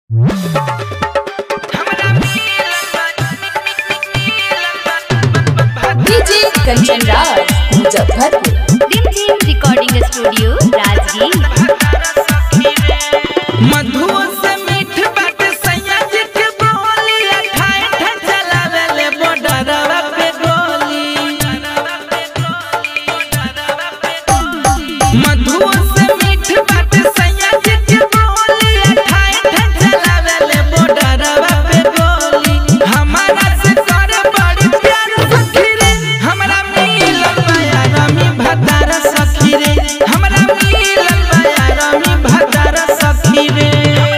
DJ Kanchan Raj Muzaffarpur टिम टिम recording studio Rajgir मधुओ से मीठ बाटे सैया जी के बोली अठाई ठन चलावेले बॉर्डरवा पे गोली मधुओ से मीठ बाटे सैया जी के बोली अठाई ठन चलावेले बॉर्डरवा पे गोली हमारा से करे बड़ी प्यार सखी रे हमरा मिलल माया रमी भतार सखी रे हमरा मिलल माया रमी भतार सखी रे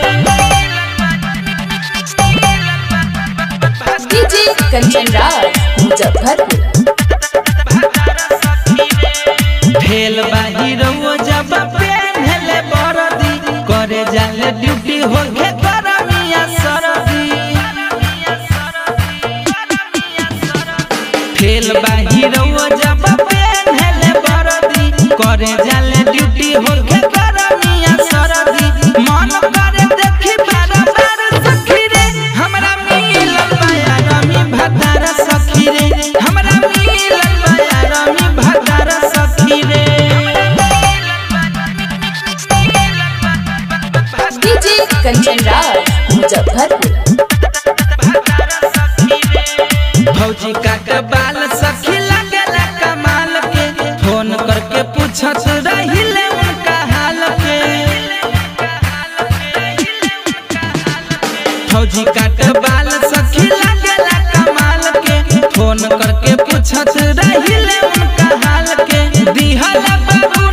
डीजे कंचन राज मुजफ्फरपुर फेल बाहिरवो जब पेन्हले बरदी करे जाले ड्यूटी होके करमिया सरदी फेल बाहिरवो जब पेन्हले बरदी करे जाले ड्यूटी होके करमिया सरदी मन करे देखी बार बार सखी रे हमरा मिलल माया रमी भतार सखी रे हमरा मिलल माया रमी भतार सखी रे डीजे कंचन राज मुजफ्फरपुर भौजी का के बाल सखी लगेला कमाल के फोन करके पूछत रहिले उनका हाल के भौजी का के बाल सखी लगेला कमाल के फोन करके पूछत रहिले उनका हाल के दिहला बाबू